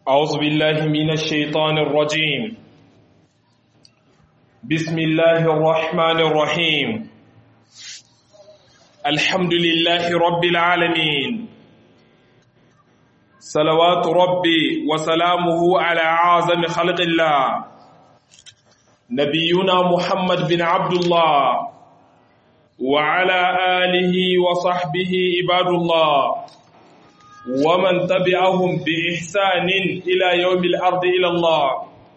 أعوذ بالله من الشيطان الرجيم بسم الله الرحمن الرحيم الحمد لله رب العالمين صلوات ربي وسلامه على أعظم خلق الله نبينا محمد بن عبد الله وعلى آله وصحبه عباد الله ومن تبعهم بإحسان إلى يوم الأرض إلى الله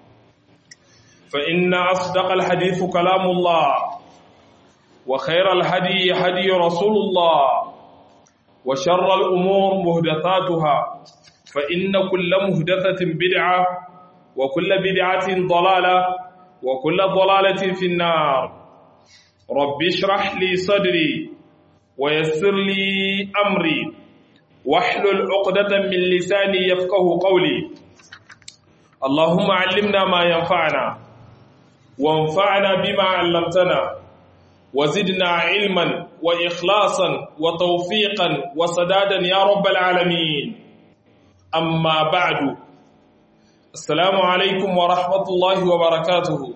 فإن أصدق الحديث كلام الله وخير الهدي هدي رسول الله وشر الأمور مهدثاتها فإن كل مهدثة بدعة وكل بدعة ضلالة وكل ضلالة في النار رب اشرح لي صدري ويسر لي أمري واحلل عقدة من لساني يفقه قولي اللهم علمنا ما ينفعنا وانفعنا بما علمتنا وزدنا علما وإخلاصا وتوفيقا وسدادا يا رب العالمين أما بعد السلام عليكم ورحمة الله وبركاته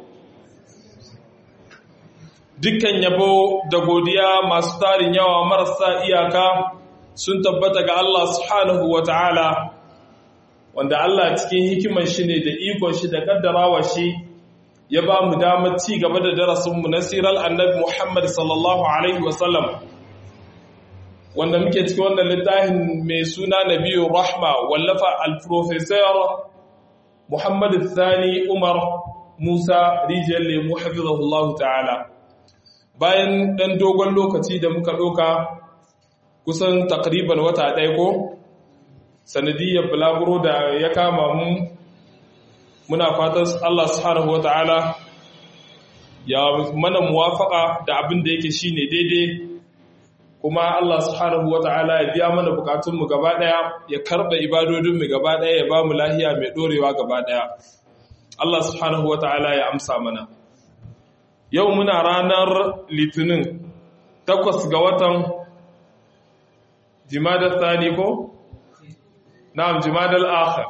dukkan yabo da godiya masu tarin yawa marasa iyaka sun tabbata ga Allah subhanahu wa ta'ala wanda Allah cikin hikimar shi ne da ikon shi da kaddarawa shi ya ba mu damar ci gaba da darasinmu na sirar annabi Muhammad sallallahu Alaihi wasallam wanda muke cikin wannan littafin mai suna Nabiyu Rahma wallafa al-Professor Muhammad Thani Umar Musa Rijiyar Lemu Hafizahullahu ta'ala bayan ɗan dogon lokaci da muka ɗoka kusan takriban wata ɗaya ko sanadiyar bulaguro da ya kama mu muna fatan Allah subhanahu wata'ala ya mana muwafaka da abin da yake shine daidai kuma Allah subhanahu wata'ala ya biya mana bukatunmu gaba ɗaya ya karɓa ibadodinmu gaba ɗaya ya ba mu lahiya mai ɗorewa gaba ɗaya Allah subhanahu wata'ala ya amsa mana yau muna ranar litinin takwas ga watan jimadar tsani ko? na'am jimadar akhir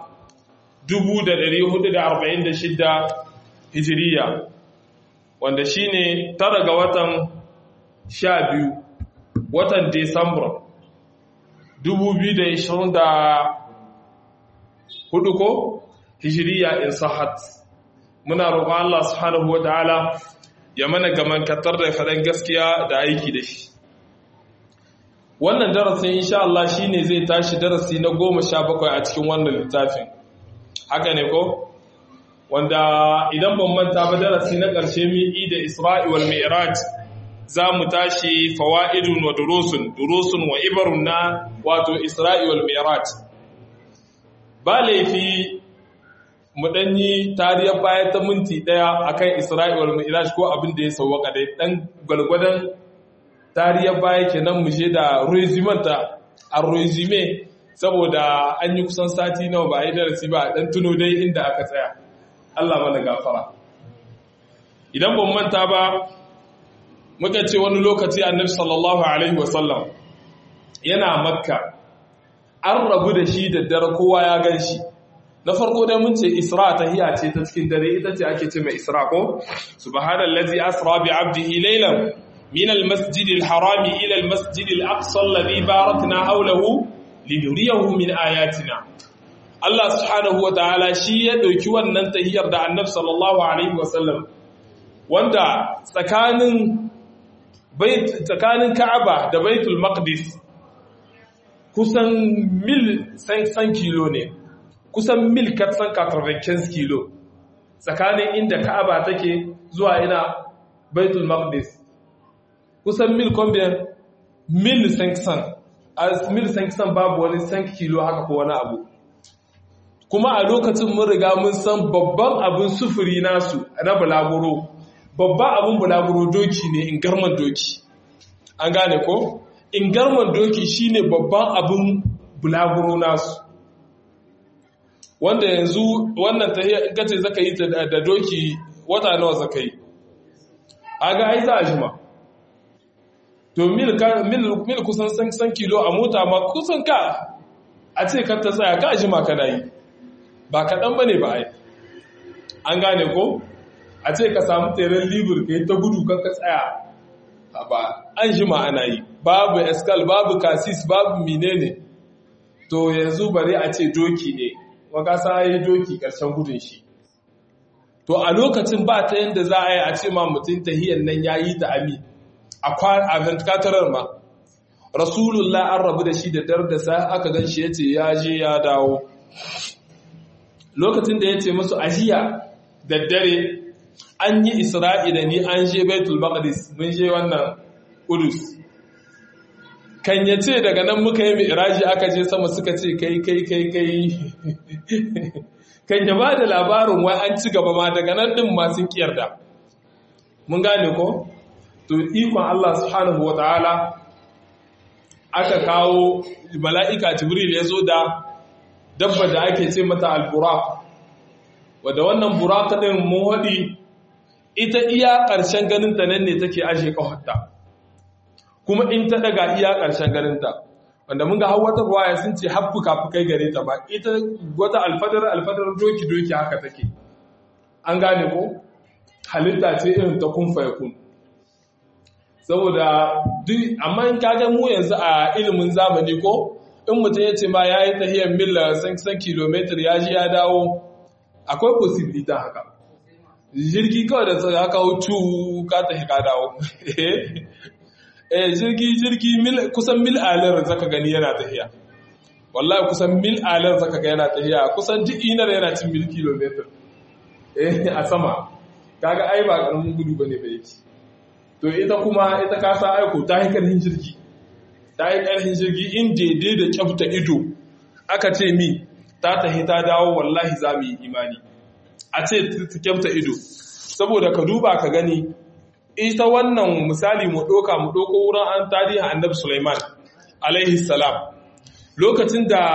1446 hijiriya wanda shine tara ga watan 12 watan Desamba 2024 ko hijiriya in sahat muna roƙon Allah subhanahu wa ta'ala ya mana gamankatar da faɗin gaskiya da aiki da shi wannan darasin insha Allah shine zai tashi darasi na goma sha bakwai a cikin wannan littafin haka ne ko wanda idan ban manta ba darasi na ƙarshe mi'i da Isra'i wal Mi'raj za mu tashi fawaidun wa durusun durusun wa ibarun na wato Isra'i wal Mi'raj ba laifi mu danyi tariyar baya ta minti daya akan Isra'i wal Mi'raj ko abin da ya sauwaka dai dan gwalgwadon tariyar baya kenan mu je da rezimanta a rezime saboda an yi kusan sati nawa ba a yi darasi ba dan tuno dai inda aka tsaya Allah mana gafara idan ban manta ba muka ce wani lokaci annabi sallallahu alaihi wasallam yana makka an rabu da shi da dare kowa ya gan shi na farko dai mun ce isra tahiya ce ta cikin dare ita ce ake ce mai isra ko subhanallazi asra bi abdihi laylan من المسجد الحرام إلى المسجد الأقصى الذي باركنا حوله لنريه من آياتنا Allah subhanahu wa ta'ala shi ya ɗauki wannan tahiyar da annab sallallahu Alaihi wasallam wanda tsakanin tsakanin Ka'aba da Baitul Maqdis kusan mil san kilo ne kusan mil katsan 95 kilo tsakanin inda Ka'aba take zuwa ina Baitul Maqdis kusan mil combien mil 500 a mil 500 babu wani 5 kilo haka ko wani abu kuma a lokacin mun riga mun san babban abin sufuri nasu na bulaguro babban abin bulaguro doki ne in garman doki an gane ko in garman doki shine babban abin bulaguro nasu wanda yanzu wannan tahiyya kace zaka yi da doki wata nawa zaka yi aga ai za a jima to mil kusan san kilo a mota ma kusan ka a ce ka ta tsaya ka jima kana yi ba kaɗan ba ne ba ai an gane ko a ce ka samu teren libur ka yi ta gudu ka tsaya ba an shi ma'ana yi babu eskal babu kasis babu menene to yanzu bari a ce doki ne wakasa yi doki ƙarshen gudun shi to a lokacin ba ta yadda za a yi a ce ma mutum tahiyyar nan ya yi ta ami a ventkatarar ma rasulullah an rabu da shi da dar da sa aka gan shi ya ce ya je ya dawo lokacin da ya ce musu ajiya da dare an yi isra'i da ni an je baitul maqdis mun je wannan kudus kan ya ce daga nan muka yi mi'raji aka je sama suka ce kai kai kai kai kan ya ba da labarin wai an ci gaba ma daga nan din ma sun kiyarda mun gane ko to ikon Allah subhanahu wataala aka kawo mala'ika jibril ya zo da dabba da ake ce mata al-buraq wadda wannan buraq din mun hadi ita iya ƙarshen ganinta nan ne take ashe kawarta kuma in ta daga iya ƙarshen ganinta wanda mun ga har wata ruwaya sun ce har fuka-fukai gare ta ba ita wata alfadar alfadar doki-doki haka take an gane ko halitta ce irin ta kun kun saboda duk amma in kaga mu yanzu a ilimin zamani ko in mutum ya ce ma ya yi tahiyar mil san kilometer ya ji ya dawo akwai possibility haka jirgi kawai da sai aka hutu ka tafi ka dawo eh jirgi jirgi mil kusan mil alar zaka gani yana tafiya wallahi kusan mil alar zaka ga yana tafiya kusan duk inar yana cin mil kilometer eh a sama kaga ai ba karamin gudu bane ba yake to ita kuma ita ka sa aiko ta yi karhin jirgi ta yi karhin jirgi in daidai da kyafta ido aka ce mi ta tahi ta dawo wallahi za mu yi imani a ce ta kyafta ido saboda ka duba ka gani ita wannan misali mu ɗoka mu ɗoko wurin an tarihin annabi Sulaiman alaihi salam lokacin da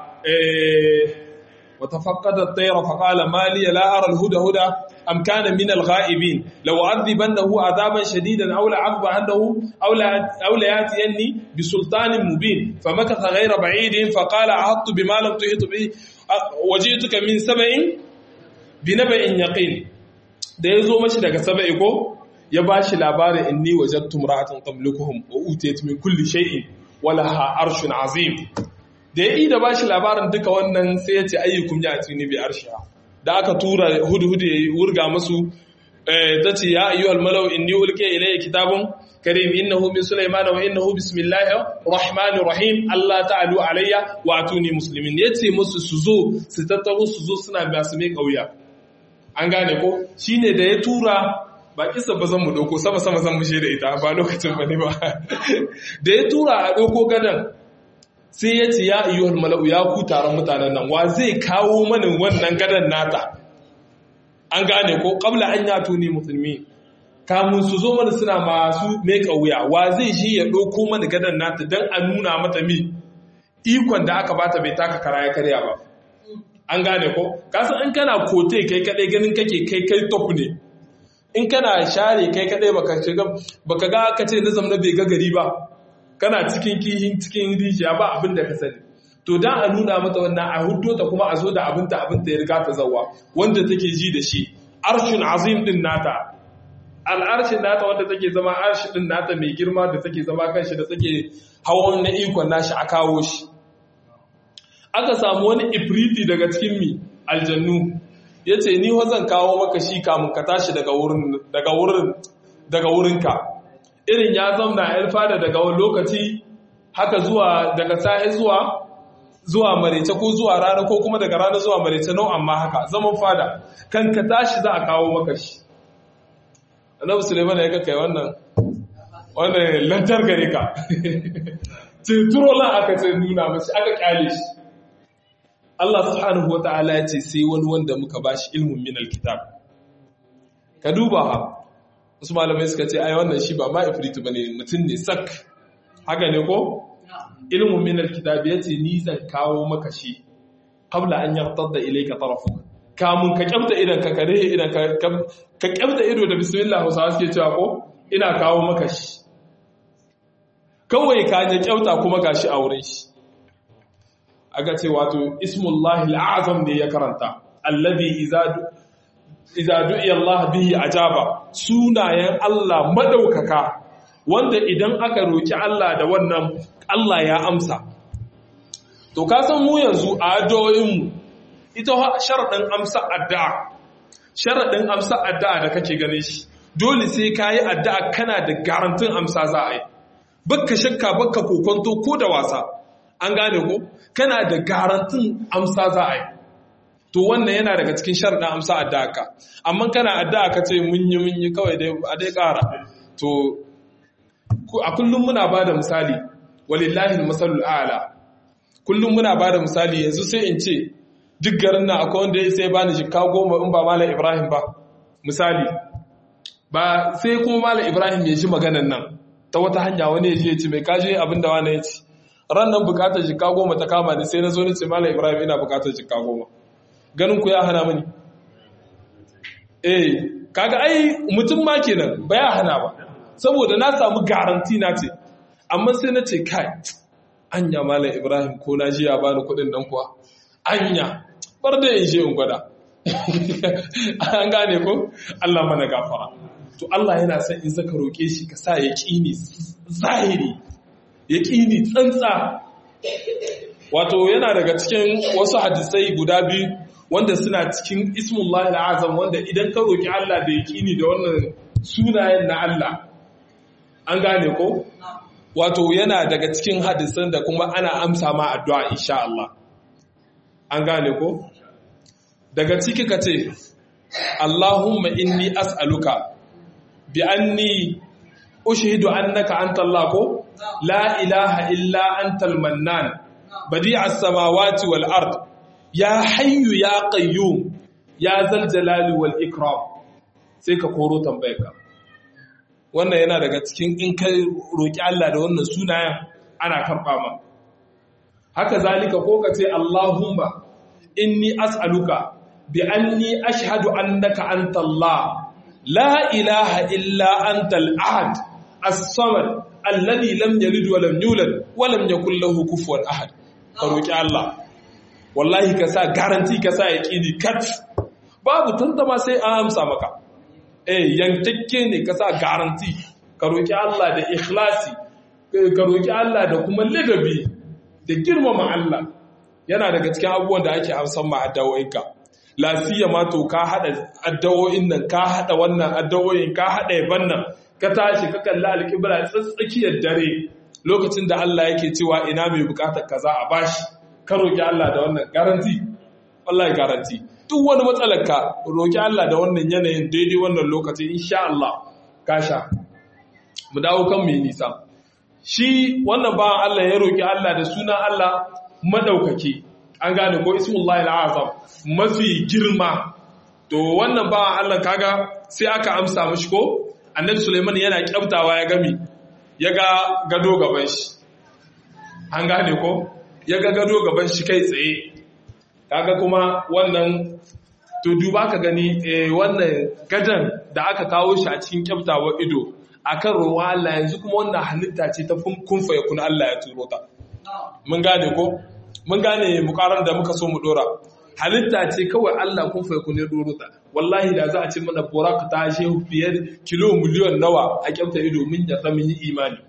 wata faƙada tsaira faƙala maliya la'arar huda-huda am kana min al-ghaibin law adhibannahu adaban shadidan aw la'adhabannahu aw la yatiyanni bi sultanin mubin famakatha ghayra ba'idin faqala ahattu bima lam tuhit bi wajituka min sab'in bi naba'in yaqin da yazo mashi daga sab'i ko ya ba shi labarin inni wajattum ra'atan tamlikuhum wa utiyat min kulli shay'in wa laha arshun azim da ya da ba shi labarin duka wannan sai ya ce ayyukum ya atini bi arshiha da aka tura hudhud ya wurga musu ta ce ya ayyuhal malau inni ulqiya ilayya kitabun karim innahu min sulaiman wa innahu bismillahir rahmanir rahim Allah ta'alu alayya wa atuni muslimin yace musu su zo su tattaro su zo suna masu mai kauya an gane ko shine da ya tura ba kisa ba zan mu ɗauko sama-sama zan mushe da ita ba lokacin ba ne ba da ya tura a ɗauko gadon sai ya ce ya iya mala'u ya ku taron mutanen nan wa zai kawo mani wannan gadon nata an gane ko ƙabla an yato ne musulmi kamun su zo mana suna masu mai wuya wa zai shi ya ɗauko mani gadon nata don a nuna mata mi ikon da aka bata bai taka kara ya karya ba an gane ko kasan an kana kote kai kaɗai ganin kake kai kai top ne in kana share kai kadai baka shiga baka ga aka ce nazam na bai ga gari ba kana cikin kihin cikin rijiya ba abin da ka sani to dan a nuna mata wannan a huddo ta kuma a zo da abin ta abin ta ya riga ta zawa wanda take ji da shi arshin azim din nata al'arshin nata wanda take zama arshi din nata mai girma da take zama kanshi da take hawan na ikon nashi a kawo shi aka samu wani ifriti daga cikin mi aljannu ya ce ni zan kawo maka shi kamun ka tashi daga wurinka irin ya zamna yan fada daga wani lokaci haka zuwa daga sa'i zuwa zuwa marece ko zuwa rana ko kuma daga rana zuwa marece nau amma haka zaman fada kan ka tashi za a kawo maka shi annabi suleiman ya kai wannan wannan lantar gare ka ce turo lan aka ce nuna mashi aka kyale shi Allah subhanahu wa ta'ala ya ce sai wani wanda muka ba shi ilmin min alkitab ka duba ha wasu malamai suka ce ai wannan shi ba ma ifritu bane mutum ne sak haka ne ko ilmin min alkitab ya ce ni zan kawo maka shi qabla an yartadda ilayka tarafu kamun ka kyamta idan ka kare idan ka ka kyamta ido da bismillah Hausawa suke cewa ko ina kawo maka shi kawai ka ya kyauta kuma gashi a wurin shi aka ce wato ismullahi al'azam ne ya karanta alladhi idza idza du'iya Allah bihi ajaba sunayen Allah madaukaka wanda idan aka roki Allah da wannan Allah ya amsa to ka san mu yanzu a addu'o'in mu ita sharadin amsa addu'a sharadin amsa addu'a da kake gane shi dole sai kayi addu'a kana da garantin amsa za a yi bakka shakka bakka kokonto ko da wasa an gane ko kana da garantin amsa za a yi to wannan yana daga cikin sharadin amsa addu'a ka amma kana addu'a ka ce mun yi mun yi kawai dai a dai ƙara to a kullum muna ba da misali walillahi masalul a'la kullum muna ba da misali yanzu sai in ce duk garin nan akwai wanda ya sai bani jikka goma in ba malam ibrahim ba misali ba sai kuma malam ibrahim ya ji maganan nan ta wata hanya wani ya ji ya ce mai kaji abin da wani ya ci ran nan bukatar jikka goma ta kama ni sai na zo ni ce malam ibrahim ina bukatar jikka goma ganin ku ya hana mani eh kaga ai mutum ma kenan ba ya hana ba saboda na samu garanti na ce amma sai na ce kai anya malam ibrahim ko na ji ya bani kuɗin nan kuwa anya bar da in je in gwada an gane ko Allah mana gafara to Allah yana son in zaka roke shi ka sa yaqini zahiri yaqini tsantsa wato yana daga cikin wasu hadisai guda biyu wanda suna cikin ismullahi al'azam wanda idan ka roki Allah da yaqini da wannan sunayen na Allah an gane ko wato yana daga cikin hadisan da kuma ana amsa ma addu'a insha Allah an gane ko daga ciki ka ce Allahumma inni as'aluka bi anni ushhidu annaka anta Allah ko la ilaha illa antal mannan badi'as samawati wal ard ya hayyu ya qayyum ya zal jalali wal ikram sai ka koro tambayarka wannan yana daga cikin in ka roki Allah da wannan sunayen ana karba ma haka zalika ko ka ce Allahumma inni as'aluka bi anni ashhadu annaka anta Allah la ilaha illa anta al-ahad as-samad alladhi lam yalid wa lam yulad wa lam yakul lahu kufuwan ahad ka roki Allah wallahi ka sa garanti ka sa yaqini kat babu tantama sai an amsa maka eh yankakke ne ka sa garanti ka roki Allah da ikhlasi ka roki Allah da kuma ladabi da girmama Allah yana daga cikin abubuwan da ake amsan ma addawoyinka lafiya ma to ka hada addawoyin nan ka hada wannan addawoyin ka hada yaban nan ka tashi ka kalla alƙibla tsatsakiyar dare lokacin da Allah yake cewa ina mai bukatar kaza a bashi ka roki Allah da wannan garanti wallahi garanti duk wani matsalar ka roki Allah da wannan yanayin daidai wannan lokaci insha Allah ka sha mu dawo kan mai nisa shi wannan ba Allah ya roki Allah da sunan Allah madaukake an gane ko ismullahi al'azam mafi girma to wannan ba Allah kaga sai aka amsa mishi ko annabi Sulaiman yana kyaftawa ya gami ya ga gado gaban shi an gane ko ya ga gado gaban shi kai tsaye kaga kuma wannan to duba ka gani eh, wannan gadan da aka kawo shi a cikin kyaftawar ido akan ruwa Allah yanzu kuma wannan halitta ce ta kunfa ya kuna Allah ya turo ta mun gane ko mun gane mukarar da muka so mu dora halitta ce kawai Allah kun fa kun doro ta wallahi da za a ce mana buraka ta shehu fiye kilo miliyon nawa a kyauta ido mun ya mun yi imani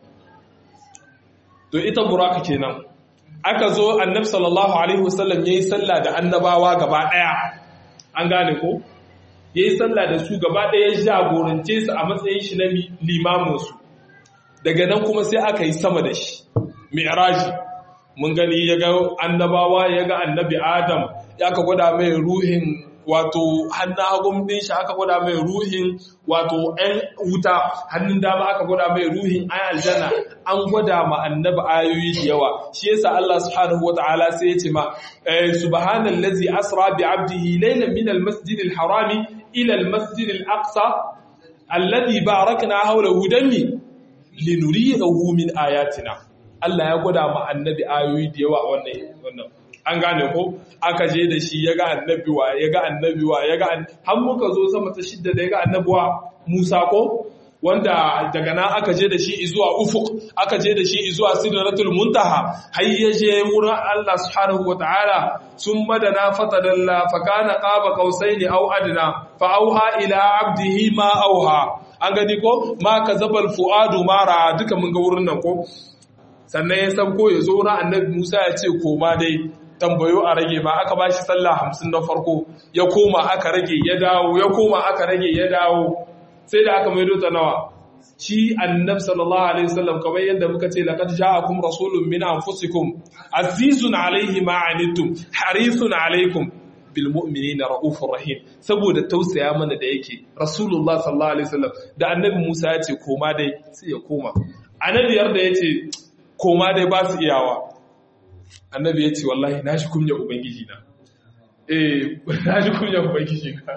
to ita buraka kenan aka zo annabi sallallahu alaihi wasallam yayi sallah da annabawa gaba daya an gane ko yayi sallah da su gaba daya jagorance su a matsayin shi na limamin su daga nan kuma sai aka yi sama da shi mi'raji mun gani ya ga annabawa ya ga annabi adam ya ka gwada mai ruhin wato hannun hagun din shi aka gwada mai ruhin wato ɗan wuta hannun dama aka gwada mai ruhin ayan aljanna an gwada ma annabi ayoyi da yawa shi yasa Allah subhanahu wataala sai ya ce ma subhanallazi asra bi abdihi laylan min almasjid alharami ila almasjid alaqsa alladhi barakna hawlahu dami linuriyahu min ayatina Allah ya gwada ma annabi ayoyi da yawa wannan wannan an gane ko aka je da shi ya ga annabi wa ya ga annabi wa ya ga har muka zo sama ta shidda da ya ga annabi wa Musa ko wanda daga nan aka je da shi zuwa ufuk aka je da shi zuwa sidratul muntaha har ya je wurin Allah subhanahu wataala sun madana fatadalla fa kana qaba qausaini aw adna fa auha ila abdihi ma auha an gani ko ma kazabal fuadu mara duka mun ga wurin nan ko sannan ya sauko ya zo wurin annabi Musa ya ce koma dai tambayo a rage ma aka bashi sallah hamsin na farko ya koma aka rage ya dawo ya koma aka rage ya dawo sai da aka maido ta nawa shi annab sallallahu alaihi wasallam kamar yadda muka ce laqad ja'akum rasulun min anfusikum azizun alaihi ma anittum harisun alaikum bil mu'minina raufur rahim saboda tausaya mana da yake rasulullah sallallahu alaihi wasallam da annabi Musa ya ce koma dai sai ya koma annabiyar da yace koma dai ba su iyawa annabi ya ce wallahi na shi kunya ubangiji na eh na shi kunya ubangiji na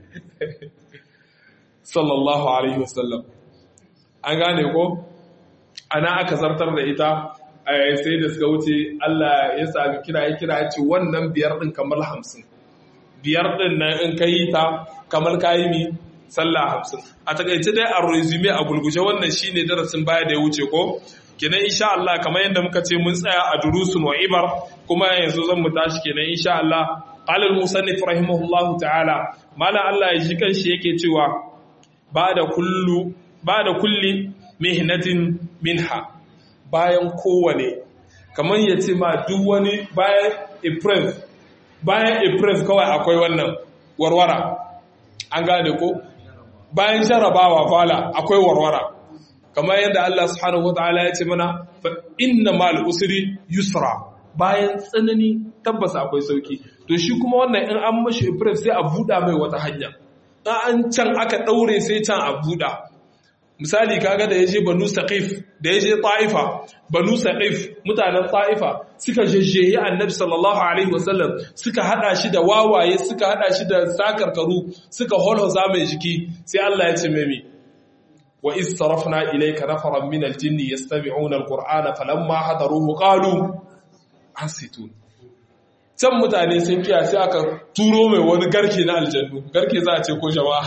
sallallahu alaihi wasallam an gane ko ana aka zartar da ita sai da suka wuce Allah ya sami kira ya kira ya ce wannan biyar din kamar hamsin biyar din nan in ka yi ta kamar ka yi mi sallah hamsin a takaice dai a resume a gulgushe wannan shine darasin baya da ya wuce ko kenan insha Allah kamar yadda muka ce mun tsaya a durusun wa ibar kuma yanzu zan mu tashi kenan insha Allah qala al-musannif rahimahullahu ta'ala mala Allah ya ji kanshi yake cewa bada kullu bada kulli mihnatin minha bayan kowane kamar ya ce ma duk wani bayan april bayan april kawai akwai wannan warwara an gane ko bayan jarabawa fala akwai warwara kamar yadda Allah subhanahu wataala ya ce mana fa inna mal usri yusra bayan tsanani tabbas akwai sauki to shi kuma wannan in an mashi ibrahim sai a buɗa mai wata hanya an can aka ɗaure sai can a buɗa misali kaga da yaje banu saqif da yaje ta'ifa banu saqif mutanen ta'ifa suka jejjeyi annabi sallallahu alaihi wasallam suka hada shi da wawaye suka hada shi da sakarkaru suka holhoza mai jiki sai Allah ya ce mai وإذ صرفنا إليك نفرا من الجن يستمعون القرآن فلما حضروه قالوا أنصتون can mutane sun kiya sai aka turo mai wani garke na aljannu garke za a ce ko jama'a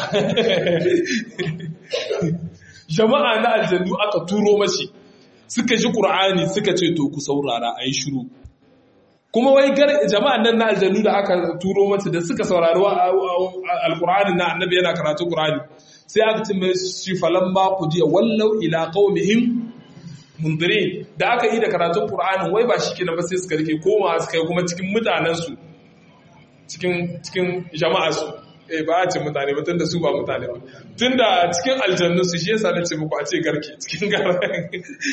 jama'a na aljannu aka turo mashi suka ji ƙur'ani suka ce to ku saurara a yi shiru kuma wai jama'an nan na aljannu da aka turo mata da suka saurari alƙur'ani na annabi yana karatu ƙur'ani sai aka ce mai shi falan ba ku jiya wallau ila qaumihim mundirin da aka yi da karatun qur'anin wai ba shi kenan ba sai suka rike koma suka yi kuma cikin mutanen su cikin cikin jama'a su eh ba a ce mutane ba tunda su ba mutane ba tunda cikin aljannu su shi yasa nace muku a ce garke cikin garan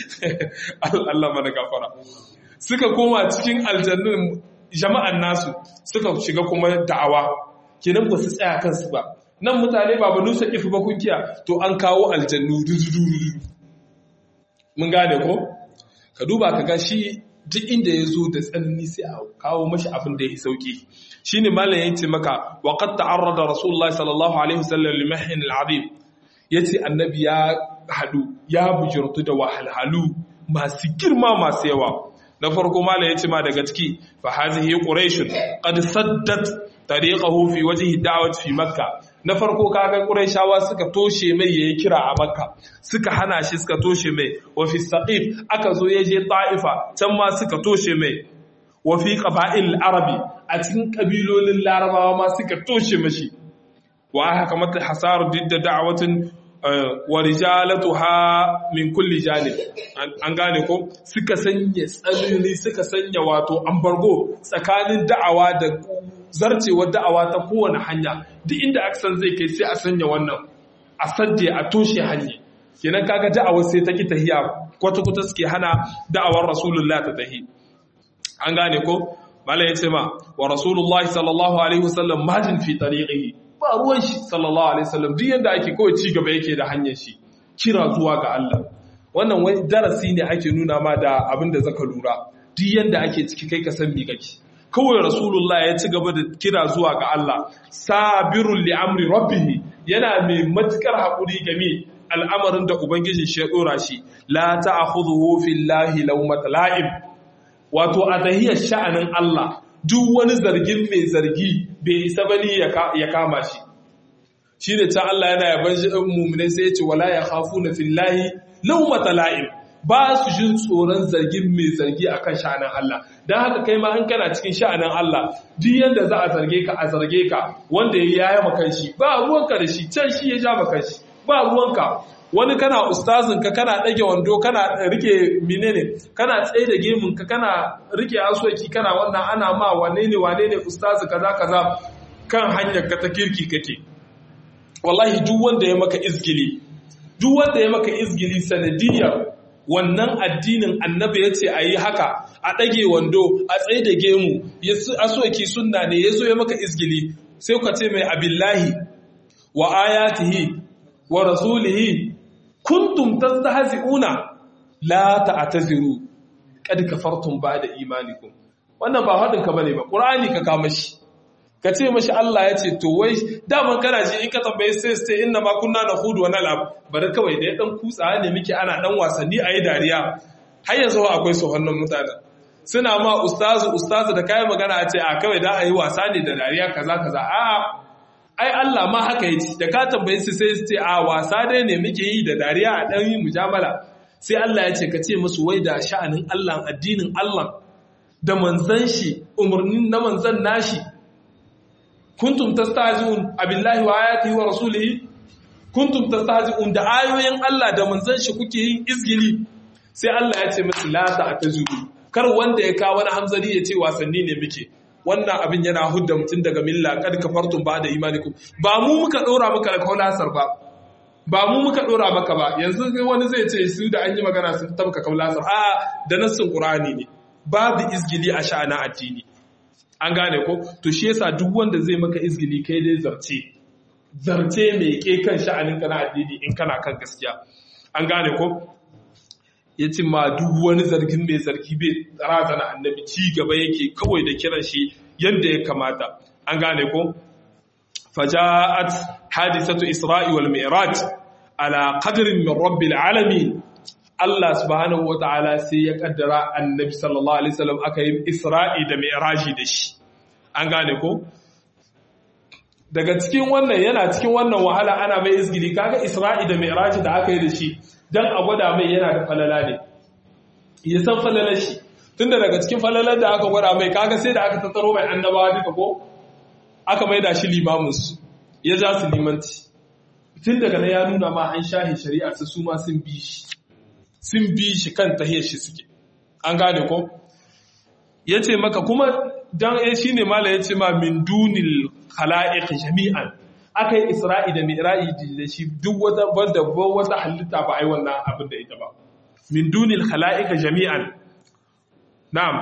Allah mana gafara suka koma cikin aljannun jama'an nasu suka shiga kuma da'awa kenan ba su tsaya kansu ba nan mutane ba banu sakifi ba kunkiya to an kawo aljannu dudu mun gane ko ka duba ka ga shi duk inda ya zo da tsanani sai a kawo mashi abin da ya sauki shine malam ya ce maka wa qad ta'arrada rasulullahi sallallahu alaihi wasallam li mahin al'azim yace annabi ya hadu ya bujurtu da wahalhalu masu girma masu yawa na farko malam ya ce ma daga ciki fa hazihi quraish qad saddat tariqahu fi wajhi da'wat fi makkah na farko kaga quraishawa suka toshe mai yayi kira a makka suka hana shi suka toshe mai wa fi saqif aka zo yaje ta'ifa can ma suka toshe mai wa fi qaba'il arabi a cikin kabilolin larabawa ma suka toshe mashi wa haka mata hasar didda da'watin wa rijalatuha min kulli janib an gane ko suka sanya tsanani suka sanya wato ambargo tsakanin da'awa da zarcewar da'awa ta kowane hanya duk inda aka san zai kai sai a sanya wannan a sadde a toshe hanya kenan kaga da'awar sai ta ki tahiya kwata kwata suke hana da'awar rasulullah ta tahi an gane ko malai yace ma wa rasulullahi sallallahu alaihi wasallam majin fi tariqihi ba ruwan shi sallallahu alaihi wasallam duk yanda ake kawai ci gaba yake da hanyar shi kira zuwa ga Allah wannan wai darasi ne ake nuna ma da abin da zaka lura duk yanda ake ciki kai ka san me kake kawai rasulullah ya ci gaba da kira zuwa ga Allah sabirul li amri rabbih yana mai matukar hakuri game al'amarin da ubangiji shi ya dora shi la ta'khudhuhu fillahi lawmat la'im wato a tahiyar sha'anin Allah duk wani zargin mai zargi bai isa bane ya kama shi shi ne can Allah yana yaban muminai sai ya ce wala ya hafu na fillahi laumata la'im ba su jin tsoron zargin mai zargi akan sha'anin Allah don haka kai ma in kana cikin sha'anin Allah duk yadda za a zarge ka a zarge ka wanda ya yaya makan shi ba ruwanka da shi can shi ya ja makan shi ba ruwanka wani kana ustazin ka kana ɗage wando kana rike menene kana tsaye da gemun ka kana rike asoki kana wannan ana ma wane ne wane ne ustazi kaza kaza kan hanyar ka ta kirki kake wallahi duk wanda ya maka izgili duk wanda ya maka izgili sanadiyar wannan addinin annabi ya ce a yi haka a ɗage wando a tsaye da gemu asoki sunna ne ya zo ya maka izgili sai ka ce mai abillahi wa ayatihi wa rasulihi kuntum tastahzi'una la ta'taziru kad kafartum ba'da imanikum wannan ba hadin ka bane ba qur'ani ka kama shi ka ce mashi Allah ya ce to wai daman kana ji in ka tambaye sai sai inna ma kunna nahudu wa nal'ab bari kawai da ya dan kutsa ne muke ana dan wasanni ayi dariya har yanzu akwai su hannun mutane suna ma ustazu ustazu da kai magana a ce a kawai da ayi wasa ne da dariya kaza kaza a ai Allah ma haka yace da ka tambaye su sai su ce a wasa dai ne muke yi da dariya a dan yi mujamala sai Allah ya ce ka ce musu wai da sha'anin Allah addinin Allah da manzan shi umarnin na manzan nashi kuntum tastahzi'un abillahi wa ayatihi wa rasulihi kuntum tastahzi'un da ayoyin Allah da manzan shi kuke yin izgili sai Allah ya ce musu la ta'tazuru kar wanda ya kawo wani hamzari ya ce wasanni ne muke wannan abin yana hudda mutum daga milla kad kafartum ba da imanikum ba mu muka dora maka da kaulasar ba ba mu muka dora maka ba yanzu wani zai ce su da an yi magana sun tabka kaulasar a da nassin qur'ani ne babu izgili a sha'anin addini an gane ko to shi yasa duk wanda zai maka izgili kai dai zarce zarce mai ke kan sha'anin kana addini in kana kan gaskiya an gane ko ya ce ma duk wani zargin mai zargi bai razana annabi ci gaba yake kawai da kiran shi yadda ya kamata an gane ko faja'at hadisatu isra'i wal mi'raj ala qadrin min rabbil alamin Allah subhanahu wata'ala sai ya kaddara annabi sallallahu alaihi wasallam aka yi isra'i da mi'raji da shi an gane ko daga cikin wannan yana cikin wannan wahala ana mai izgili kaga isra'i da mi'raji da aka yi da shi dan a gwada mai yana da falala ne ya san falalar shi tunda daga cikin falalar da aka gwada mai kaga sai da aka tattaro mai annabawa duka ko aka mai da shi limamus ya ja su limanci tun daga na ya nuna ma an shahi shari'a su su ma sun bi shi sun bi shi kan tahiyar shi suke an gane ko ya ce maka kuma don ya shi ne mala ya ce ma min dunil khala'iq jami'an aka yi isra'i da mi'ra'i da shi duk wata wanda wata halitta ba ai wannan abin da ita ba min dunil khala'iq jami'an na'am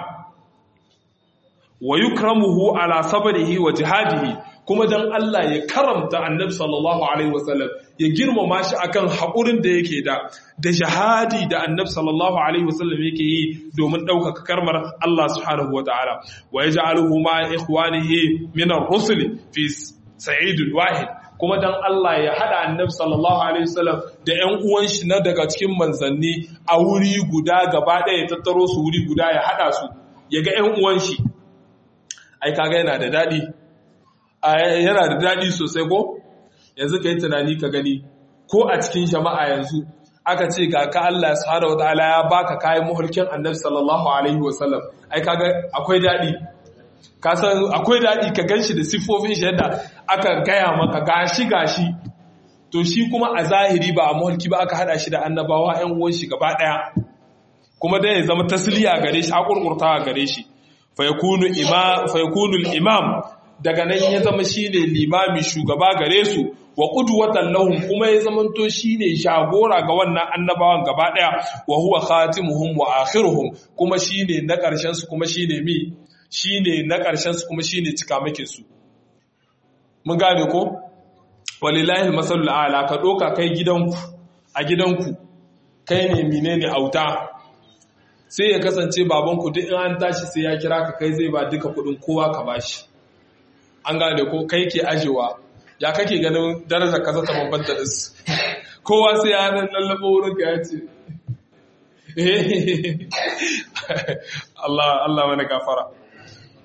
wa yukramuhu ala sabrihi wa jihadihi kuma dan Allah ya karamta annabi sallallahu alaihi wasallam ya girmama shi akan haƙurin da yake da da jihadi da annabi sallallahu alaihi wasallam yake yi domin ɗaukaka karmar Allah subhanahu wataala wa yaj'aluhu ma ikhwanihi min ar-rusul fi sa'idul wahid kuma dan Allah ya hada annabi sallallahu alaihi wasallam da ƴan uwan shi na daga cikin manzanni a wuri guda gaba ɗaya ya tattaro su wuri guda ya hada su ya ga ƴan uwan shi ai kaga yana da daɗi yana da daɗi sosai ko yanzu ka yi tunani ka gani ko a cikin jama'a yanzu aka ce ga ka Allah subhanahu wa ta'ala ya baka kayan muhulkin annabi sallallahu alaihi wa sallam ai kaga akwai daɗi ka san akwai daɗi ka ganshi da siffofin shi yadda aka gaya maka gashi gashi to shi kuma a zahiri ba a muhulki ba aka hada shi da annabawa ƴan uwan shi gaba ɗaya kuma dai ya zama tasliya gare shi hakurkurta gare shi fa yakunu imam fa yakunu al-imam daga nan ya zama shine limami shugaba gare su wa qudwatan lahum kuma ya zamanto shine jagora ga wannan annabawan gaba daya wa huwa khatimuhum wa akhiruhum kuma shine na karshen su kuma shine mi shine na karshen su kuma shine cikamakin su mun gane ko walillahi masalul ala ka doka kai gidanku a gidanku kai ne menene auta sai ya kasance babanku duk in an tashi sai ya kira ka kai zai ba duka kudin kowa ka bashi an gane ko kai ke ajewa ya kake ganin darajar kasa ta bambanta da su kowa sai ya nan lallaba wurin ka ya ce Allah Allah mana gafara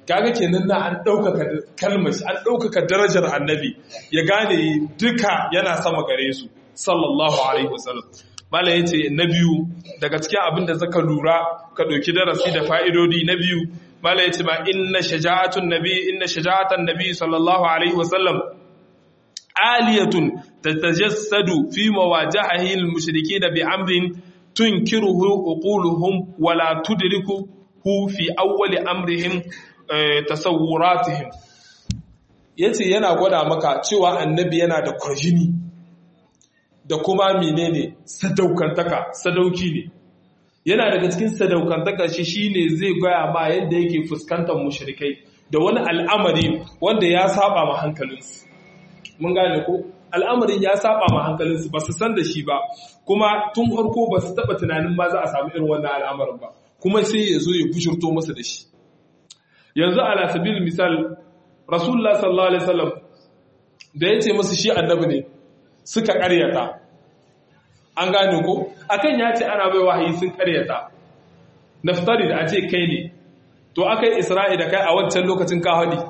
kaga kenan na an ɗaukaka kalmar an ɗaukaka darajar annabi ya gane duka yana sama gare su sallallahu alaihi wasallam mala yace na biyu daga cikin abin da zaka lura ka ɗauki darasi da fa'idodi na biyu mala yace ma inna shaja'atun nabi inna shaja'atan nabi sallallahu alaihi wasallam aliyatun tatajassadu fi mawajahihi al-mushrikeena bi amrin tunkiruhu uquluhum wala tudrikuhu fi awwali amrihim tasawuratihim yace yana gwada maka cewa annabi yana da kwarjini da kuma menene sadaukantaka sadauki ne yana daga cikin sadaukantaka shi shine zai gaya ma yadda yake fuskantar mushrikai da wani al'amari wanda ya saba ma hankalinsu mun gane ko al'amarin ya saba ma hankalinsu ba su san da shi ba kuma tun farko ba su taba tunanin ma za a samu irin wannan al'amarin ba kuma sai ya zo ya bushurto masa da shi yanzu ala sabil misal rasulullah sallallahu alaihi wasallam da ya ce musu shi annabi ne suka karyata an gane ko akan ya ce ana bai wahayi sun karyata naftari da a ce kai ne to akai isra'i da kai a wancan lokacin ka hadi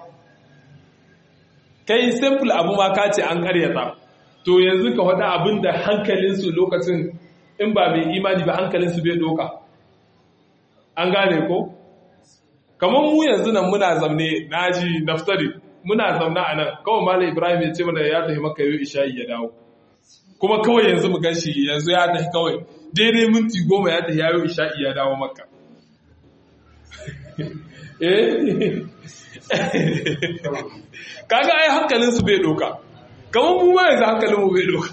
kai simple abu ma ka ce an karyata to yanzu ka faɗa abin da hankalinsu lokacin in ba mai imani ba hankalinsu bai doka an gane ko kamar mu yanzu nan muna zamne naji naftari muna zamna a nan kawai malam ibrahim ya ce mana ya tafi maka yau isha'i ya dawo kuma kawai yanzu mu gan shi yanzu ya tafi kawai daidai minti goma ya tafi yayo isha'i ya dawo maka eh kaga ai hankalin su bai doka kamar mu ma yanzu hankalin mu bai doka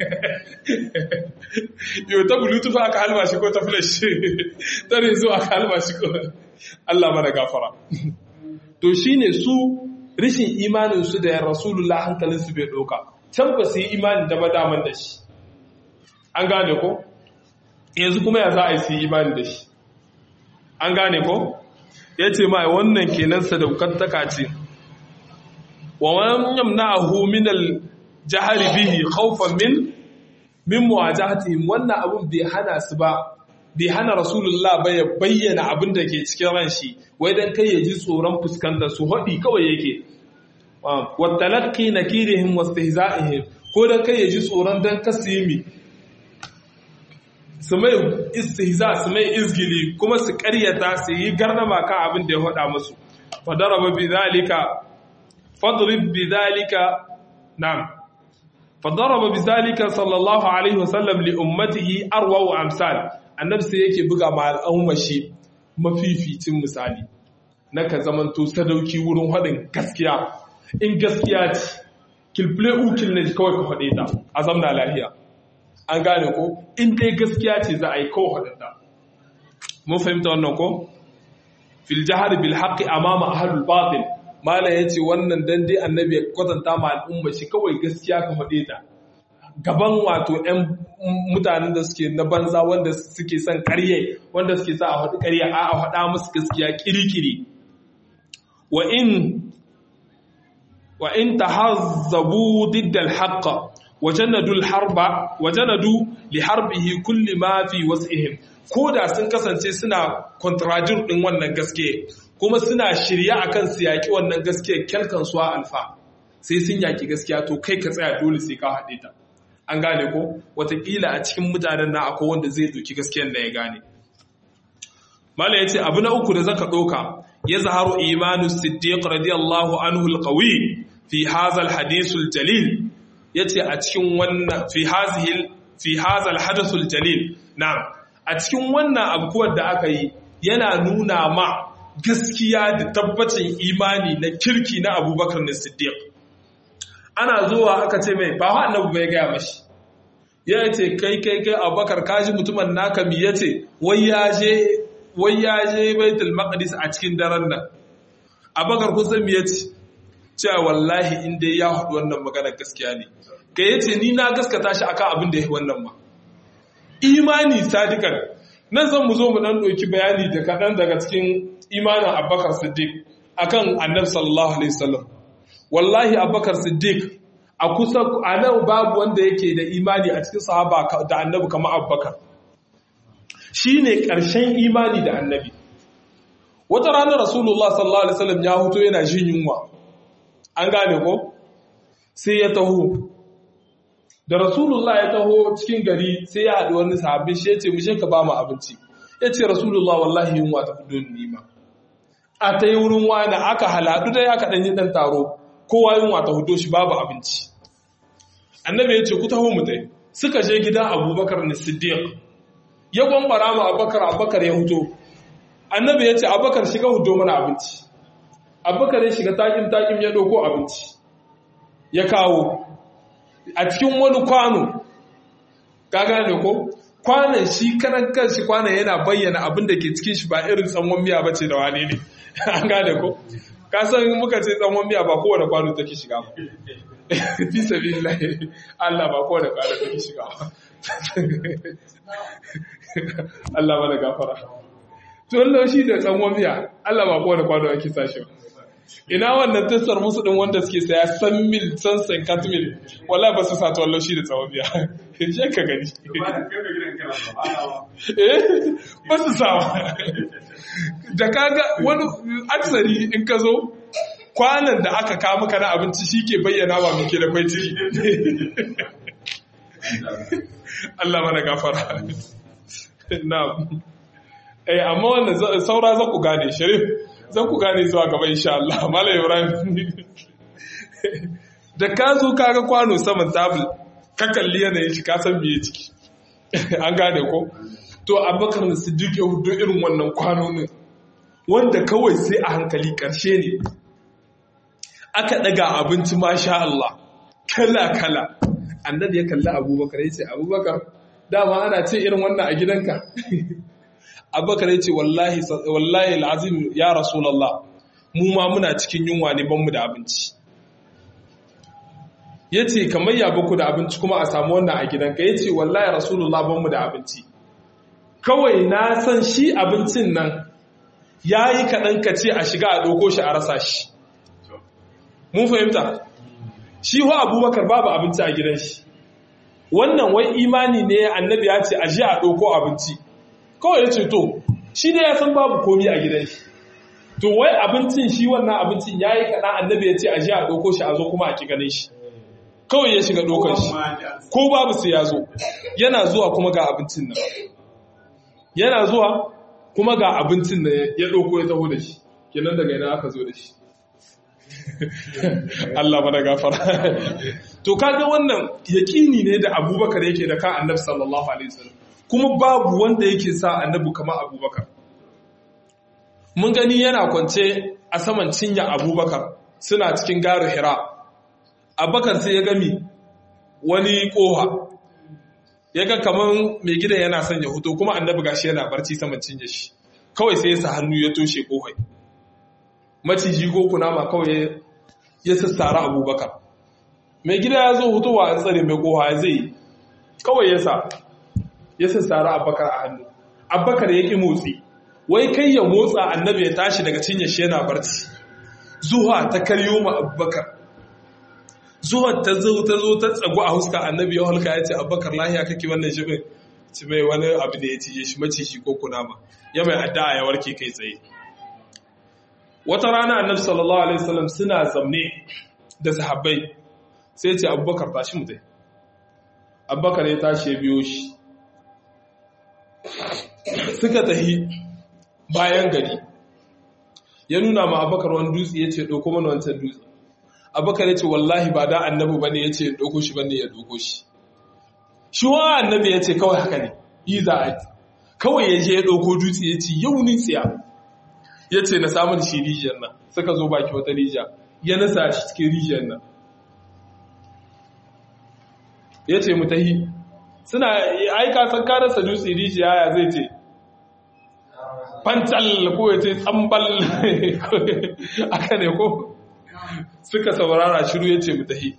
yau ta bluetooth aka halma shi ko ta flash ta rezo aka halma shi ko Allah mana gafara to shine su rishin imanin su da rasulullah hankalin su bai doka can ba su yi imani da madaman da shi an gane ko yanzu kuma ya za a yi su yi imani da shi an gane ko ya ce ma wannan kenan sadaukantaka ce wa wani yamna'ahu min al-jahri bihi khawfan min min muwajahatihim wannan abun bai hana su ba bai hana rasulullah ba ya bayyana abin da ke cikin ran shi wai dan kai ya ji tsoron fuskantar su hadi kawai yake wa talaqqi nakirihim wastihza'ihim ko dan kai ya ji tsoron dan kasimi su mai istihza su mai izgili kuma su karyata su yi garnama kan abin da ya faɗa musu fadaraba bi zalika fadrib bi zalika na'am fadaraba bi zalika sallallahu alaihi wasallam li ummatihi arwa wa amsal annabi sai yake buga ma al'umma shi mafificin misali na ka zamanto sadauki wurin haɗin gaskiya in gaskiya ce kilfile ukil ne kawai ka faɗe ta a zamna lafiya an gane ko in dai gaskiya ce za a yi kawo haɗaɗa mun fahimta wannan ko fil jahar bil haqqi amama ahlul batil mala yace wannan dan dai annabi ya kwatanta ma al'umma shi kawai gaskiya ka faɗe ta gaban wato ƴan mutanen da suke na banza wanda suke son ƙarye wanda suke sa a faɗi ƙarya a a faɗa musu gaskiya kirikiri wa in wa in tahazzabu diddal haqqa wajanadu harba wajanadu li harbihi kulli ma fi wasihim ko da sun kasance suna contradict din wannan gaske kuma suna shirya akan su yaki wannan gaske kelkan suwa alfa sai sun yaki gaskiya to kai ka tsaya dole sai ka haɗe ta an gane ko watakila a cikin mutanen na akwai wanda zai doki gaskiyar da ya gane mala yace abu na uku da zaka doka ya zaharu imanu siddiq radiyallahu anhu alqawi fi hadha alhadith aljalil ya ce a cikin wannan fi hazal hadasul jalil na a cikin wannan abubuwar da aka yi yana nuna ma gaskiya da tabbacin imani na kirki na abubakar na siddiq ana zuwa aka ce mai ba wa annabu bai gaya mashi ya ce kai kai kai abubakar kaji mutumin naka mi ya ce wai ya je baitul maqdis a cikin daren nan abubakar kun san mi ya ce cewa wallahi inda ya haɗu wannan maganar gaskiya ne ka yi ce ni na gaskata shi akan abin da ya yi wannan ma imani sadikan nan zan mu zo mu ɗan ɗauki bayani da kaɗan daga cikin imanin abubakar siddiq akan annab sallallahu alaihi wasallam wallahi abubakar siddiq a kusa a nan babu wanda yake da imani a cikin sahaba da annabi kamar abubakar shi ne ƙarshen imani da annabi wata ranar rasulullah sallallahu alaihi wasallam ya huto yana jin yunwa an gane ko sai ya taho da rasulullah ya taho cikin gari sai ya haɗu wani sahabin shi ya ce mu ka ba mu abinci ya ce rasulullah wallahi yunwa ta fi ni ma a ta yi wurin wani aka haladu da ya kaɗan yi ɗan taro kowa yunwa ta hudo shi babu abinci annabi ya ce ku taho mu tai suka je gidan abubakar na siddiq ya gwambara mu abubakar abubakar ya huto annabi ya ce abubakar shiga hudo mana abinci abubakar ya shiga takin takin ya ɗauko abinci ya kawo a cikin wani kwano ka gane ko kwanan shi karan kanshi kwanan yana bayyana abin da ke cikin shi ba irin tsanwan miya bace da wani ne an gane ko ka san muka ce tsanwan miya ba kowane kwano take shiga ba fi sabilillahi Allah ba kowane kwano take shiga ba Allah mana gafara to Allah shi da tsanwan miya Allah ba kowane kwano ake sashi ba ina wannan tasar musu din wanda suke saya san mil san san kat mil wala ba su sa tawallo shi da tsawon biya je ka gani eh ba su sa da kaga wani aksari in ka zo kwanan da aka kawo maka na abinci shi ke bayyana wa muke da kwai ciki Allah mana gafara na eh amma wannan saura za ku gane sharif zan ku gane zuwa gaba insha Allah Malam Ibrahim da ka zo kaga kwano saman tabul ka kalli yanayin shi ka san biye ciki an gane ko to Abubakar Siddiq ya hudo irin wannan kwanonin wanda kawai sai a hankali karshe ne aka daga abinci masha Allah kala kala annabi ya kalli Abubakar ya ce Abubakar dama ana ce irin wannan a gidanka abubakar ya ce wallahi al'azim ya rasulallah mu ma muna cikin yunwa ne banmu da abinci ya ce kamar ya baku da abinci kuma a samu wannan a gidanka ya ce wallahi rasulallah banmu da abinci kawai na san shi abincin nan ya yi kaɗan ka ce a shiga a ɗauko shi a rasa shi mun fahimta shi wa abubakar babu abinci a gidan shi wannan wai imani ne annabi ya ce a ji a ɗauko abinci kawai ya ce to shi ne ya san babu komi a gidan shi to wai abincin shi wannan abincin ya yi kaɗan annabi ya ce a ji a ɗauko shi a zo kuma a ki ganin shi kawai ya shiga ɗaukar shi ko babu sai ya zo yana zuwa kuma ga abincin nan yana zuwa kuma ga abincin da ya ɗauko ya taho da shi kenan daga yana aka zo da shi Allah mana gafara to kaga wannan yaƙini ne da abubakar yake da kan annabi sallallahu alaihi wasallam kuma babu wanda yake sa annabi kamar abubakar mun gani yana kwance a saman cinya abubakar suna cikin garu hira abubakar sai ya gami wani koha ya ga kamar mai gidan yana son ya huto kuma annabi gashi yana barci saman cinye shi kawai sai ya sa hannu ya toshe kohai maciji ko kunama kawai ya sassara abubakar mai gida ya zo hutowa a tsare mai koha ya zai kawai ya sa ya sassara abubakar a hannu abubakar ya ƙi motsi wai kai ya motsa annabi ya tashi daga cinye shi yana barci zuwa ta karyo ma abubakar zuwa ta zo ta zo ta tsago a huska annabi ya halka ya ce abubakar lahiya kake wannan shi ci mai wani abu da ya cije shi maciji ko kunama ya mai addu'a ya warke kai tsaye wata rana annabi sallallahu alaihi wasallam suna zamne da sahabbai sai ce abubakar tashi mu dai abubakar ya tashi ya biyo shi suka tahi bayan gari ya nuna ma abubakar wani dutse ya ce ɗauko mana wancan dutse abubakar ya ce wallahi ba da annabi ba ne ya ce ɗauko shi ba ne ya ɗauko shi shi wa annabi ya ce kawai haka ne yi za a kawai ya je ya ɗauko dutse ya ce yau ni tsiya ya ce na samun shi rijiyar nan suka zo baki wata rijiya ya nasa shi cikin rijiyar nan ya ce mu tahi suna aika san karasa dutse rijiya ya zai ce fancal ko ya ce tsambal aka ne ko suka saurara shiru ya ce mu tahi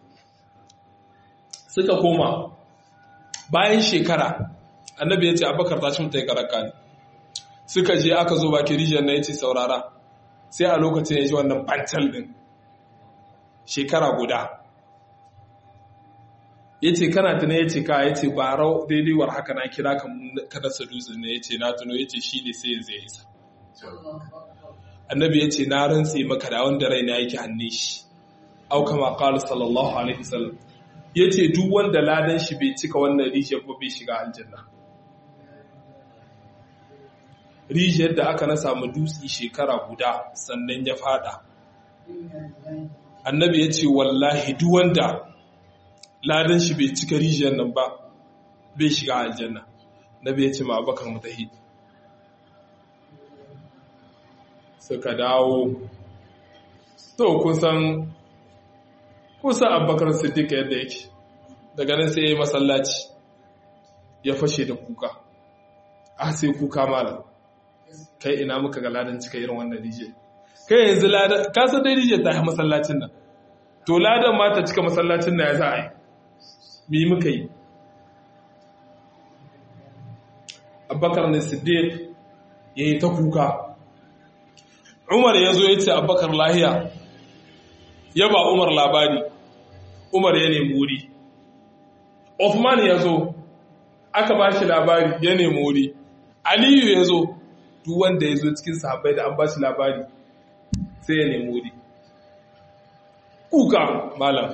suka koma bayan shekara annabi ya ce abakar tashi mutai karaka ne suka je aka zo baki rijiyar na ya ce saurara sai a lokacin ya ji wannan fancal din shekara guda ya ce kana tuna ya ce ka ya ce ba rau daidai war haka na kira ka dasa dutse ne ya ce na tuno ya ce shi ne sai yanzu ya isa annabi ya ce na rantse maka da wanda raina yake hannun shi au kama qala sallallahu alaihi wasallam yace duk wanda ladan shi bai cika wannan rijiyar ba bai shiga aljanna rijiyar da aka na samu dutse shekara guda sannan ya fada annabi ya ce wallahi duk wanda ladan shi bai cika rijiyar nan ba bai shiga aljanna nabi ya ce ma abakar mutahi suka dawo to kusan kusan abakar siddiq yadda yake daga nan sai ya yi masallaci ya fashe da kuka a sai kuka malam kai ina muka ga ladan cika irin wannan rijiyar kai yanzu ladan kasar dai rijiyar ta yi masallacin nan to ladan ma ta cika masallacin nan ya za a yi mi muka yi abubakar ne siddiq ya yi ta kuka umar ya zo ya ce abubakar lahiya ya ba umar labari umar ya nemi wuri Uthman ya zo aka ba shi labari ya nemi wuri aliyu ya zo duk wanda ya zo cikin sahabbai da an ba shi labari sai ya nemi wuri kuka malam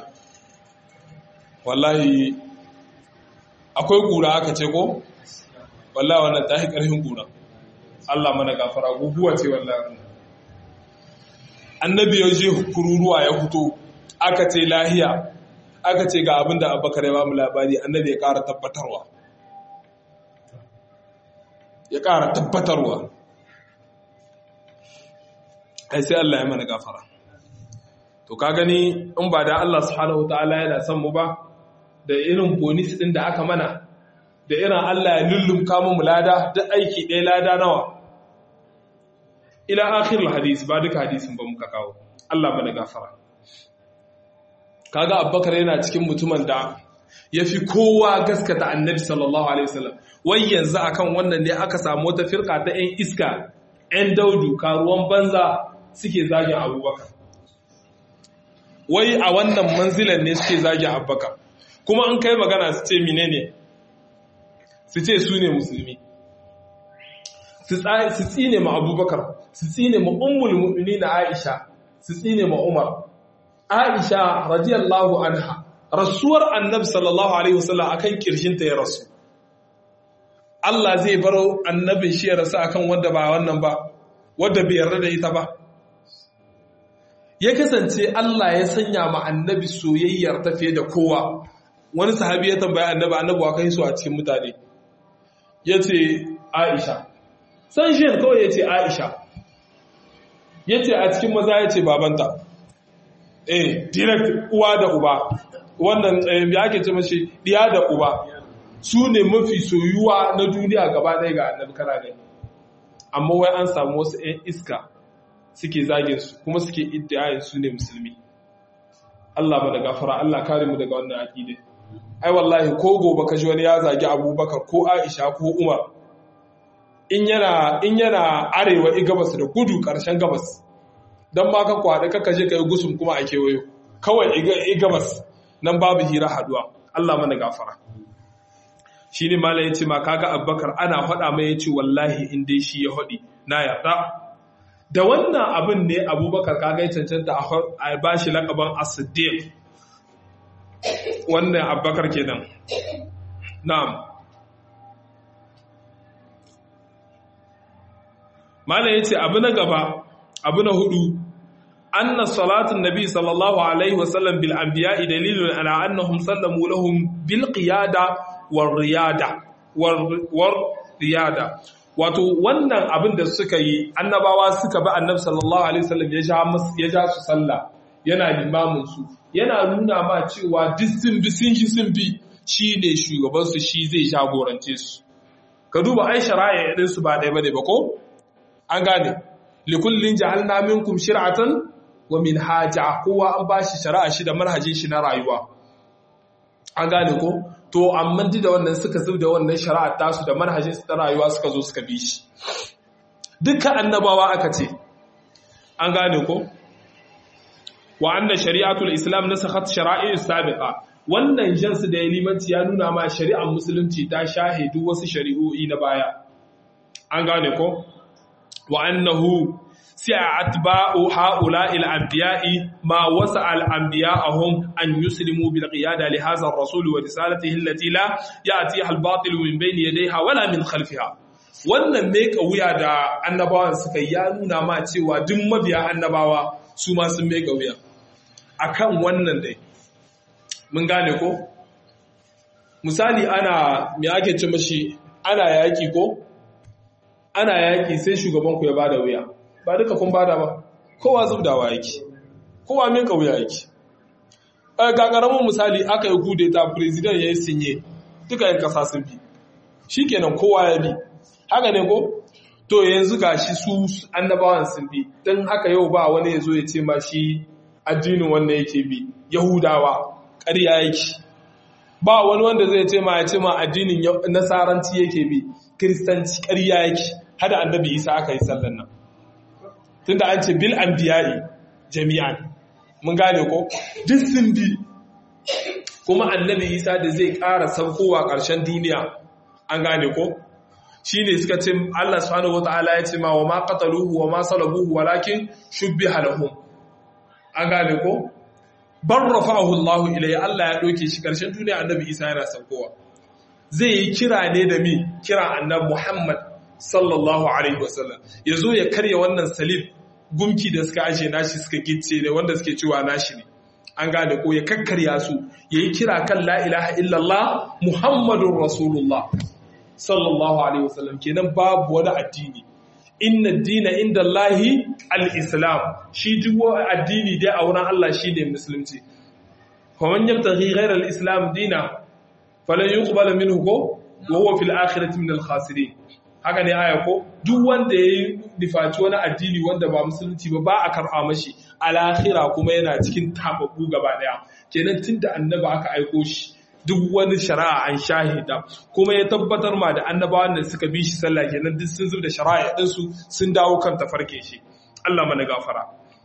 wallahi akwai kura aka ce ko wallahi wannan ta yi ƙarfin kura Allah mana gafara guguwa ce wallahi annabi ya je kururuwa ya fito aka ce lahiya aka ce ga abin da abubakar ya ba mu labari annabi ya ƙara tabbatarwa ya ƙara tabbatarwa ai sai Allah ya mana gafara to ka gani in ba da Allah subhanahu wataala yana son mu ba da irin bonus din da aka mana da irin Allah ya lullumka mu lada da aiki ɗaya lada nawa ila akhirul hadis ba duka hadisin ba muka kawo Allah bana gafara kaga Abubakar yana cikin mutumin da yafi kowa gaskata Annabi sallallahu alaihi wasallam wai yanzu akan wannan ne aka samu wata firka ta ƴan iska ƴan daudu karuwan banza suke zagin Abubakar wai a wannan manzilan ne suke zagin Abubakar kuma an kai magana su ce menene su ce su ne musulmi su tsine ma abubakar su tsine ma ummul mu'mini na aisha su tsine ma umar aisha radiyallahu anha rasuwar annabi sallallahu alaihi wasallam akan kirshinta ya rasu Allah zai baro annabin shi ya rasu akan wanda ba wannan ba wanda bai yarda da ita ba ya kasance Allah ya sanya ma annabi soyayyar ta fiye da kowa wani sahabi ya tambaya annabi annabi wa kai su a cikin mutane ya ce aisha san shi kawai ya ce aisha ya ce a cikin maza ya ce babanta eh direct uwa da uba wannan ya ake ce mashi diya da uba su ne mafi soyuwa na duniya gaba ɗaya ga annabi kana ne amma wai an samu wasu 'yan iska suke zagin su kuma suke iddiyayin su ne musulmi Allah ba da gafara Allah kare mu daga wannan aqidai ai wallahi ko gobe ka ji wani ya zagi Abubakar ko Aisha ko Umar in yana in yana arewa i gabas da gudu karshen gabas dan ma ka kwada ka kaje kai gusum kuma a kewayo kawai i gabas nan babu hira haduwa Allah mana gafara shine malai yace ma kaga Abubakar ana faɗa mai yace wallahi in dai shi ya hadi na yarda da wannan abin ne Abubakar kaga ya cancanta a bashi lakaban as-siddiq wannan Abubakar kenan na'am Malam ya ce abu na gaba, abu na hudu, anna salatun nabi sallallahu Alaihi wasallam bil anbiya'i dalilun ala annahum sallamu lahum bil qiyada war riyada war riyada wato wannan abin da suka yi annabawa suka bi annabi sallallahu alaihi wasallam ya ja ya ja su sallah yana limamin su yana nuna ma cewa duk sun bi sun shi sun bi shine shugaban su shi zai jagorance su ka duba ai shari'a din su ba dai bane ba ko an gane likullin ja'alna minkum shir'atan wa minhaja kowa an bashi shari'a shi da manhajin shi na rayuwa an gane ko to amma duk da wannan suka zub da wannan shari'a tasu da manhajin su ta rayuwa suka zo suka bi shi dukkan annabawa aka ce an gane ko wa anna shari'atul islam nasakhat shara'i sabiqa wannan jansu da limanci ya nuna ma shari'ar musulunci ta shahidu wasu shari'o'i na baya an gane ko wa annahu سأتباع هؤلاء الأنبياء ما وسع الأنبياء هم أن يسلموا بالقيادة لهذا الرسول ورسالته التي لا يأتيها الباطل من بين يديها ولا من خلفها wannan meka wuya da annabawan suka ya nuna ma cewa duk mabiya annabawa su ma sun meka wuya akan wannan dai mun gane ko misali ana me ake ce mashi ana yaki ko ana yaki sai shugaban ku ya bada wuya ba duka kun bada ba kowa zubdawa yake kowa min kauya yake ga karamin misali aka yi gude ta president ya yi sinye duka yin kasa sun bi shikenan kowa ya bi haka ne ko to yanzu ga shi su annabawan sun bi don haka yau ba wani ya zo ya ce ma shi addinin wanda yake bi yahudawa ƙarya yake ba wani wanda zai ce ma ya ce ma addinin nasaranci yake bi kiristanci ƙarya yake hada annabi isa aka yi sallan nan tunda an ce bil anbiya'i jami'an mun gane ko duk sun bi kuma annabi isa da zai ƙara saukowa ƙarshen duniya an gane ko shine suka ce Allah subhanahu wataala ya ce ma wa ma qataluhu wa ma salabuhu walakin shubbiha lahum an gane ko bar rafa'ahu Allah ilayhi Allah ya doke shi ƙarshen duniya annabi isa yana saukowa zai yi kira ne da mi kira annabi Muhammad sallallahu alaihi wasallam ya zo ya karya wannan salib gumki da suka ashe nashi suka gicce ne wanda suke cewa nashi ne an gane ko ya kakkarya su ya yi kira kan la ilaha illallah muhammadun rasulullah sallallahu alaihi wasallam kenan babu wani addini inna dina inda Allahi al-islam shi duk addini dai a wurin Allah shi ne musulunci faman yabtaghi ghayra al-islam dina falan yuqbala minhu ko wa huwa fil akhirati min al-khasirin haka ne aya ko duk wanda ya yi nifaci wani addini wanda ba musulunci ba ba a karɓa mashi alakhira kuma yana cikin tababbu gaba daya kenan tun da annaba aka aiko shi duk wani shari'a an shahida kuma ya tabbatar ma da annabawan da suka bi shi sallah kenan duk sun da shari'a ɗinsu sun dawo kan tafarke shi Allah mana gafara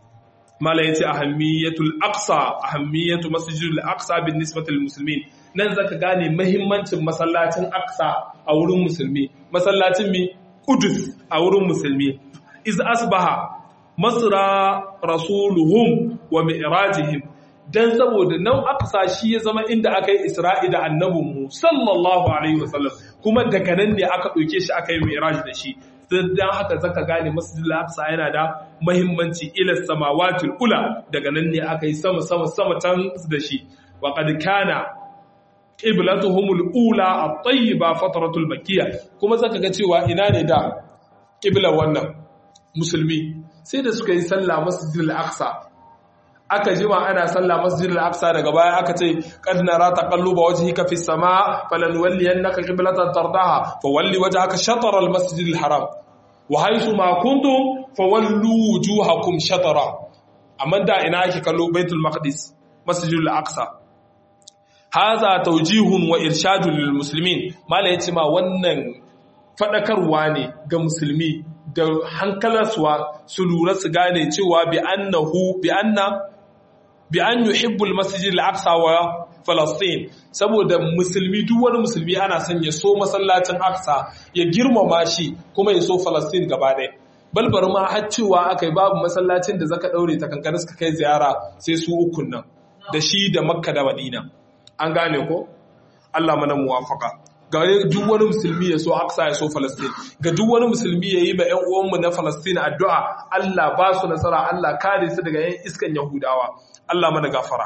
mala yace ahammiyatul aqsa ahammiyatu masjidil aqsa bin nisbati lil muslimin nan zaka gane mahimmancin masallacin aqsa a wurin musulmi masallacin mi Qudus a wurin musulmi iz asbaha masra rasuluhum wa mi'rajihim dan saboda nan aqsa shi ya zama inda aka yi isra'i da annabin mu sallallahu alaihi wasallam kuma daga nan ne aka ɗauke shi aka yi mi'raj da shi dan haka zaka gane masjidil aqsa yana da mahimmanci ila samawatil ula daga nan ne aka yi sama sama sama can da shi wa qad kana qiblatuhumul ula at-tayyiba fatratul makkiyya kuma zaka ga cewa ina ne da qiblar wannan musulmi sai da suka yi sallah masjidil aqsa aka jima ana sallah masjidil aqsa daga baya aka ce qad nara taqalluba wajhika fis samaa falanwalliyannaka qiblatan tardaha fawalli wajhaka shatr al masjidil haram wa haythu ma kuntum fawallu wujuhakum shatra amma da ina ake kallo baitul maqdis masjidil aqsa haza taujihun wa irshadun lil muslimin mala yace ma wannan fadakarwa ne ga musulmi da hankalarsuwa su lura su gane cewa bi annahu bi anna bi an yuhibbu al masjid al aqsa wa falastin saboda musulmi duk wani musulmi ana son ya so masallacin aqsa ya girmama shi kuma ya so falastin gaba ɗaya balbar ma har cewa akai babu masallacin da zaka daure ta kankana suka kai ziyara sai su ukun nan da shi da makka da madina an gane ko Allah mana muwafaka ga duk wani musulmi ya so Aqsa ya so Palestine ga duk wani musulmi ya yi ma ƴan uwanmu na Palestine addu'a Allah ba su nasara Allah kare su daga ƴan iskan Yahudawa Allah mana gafara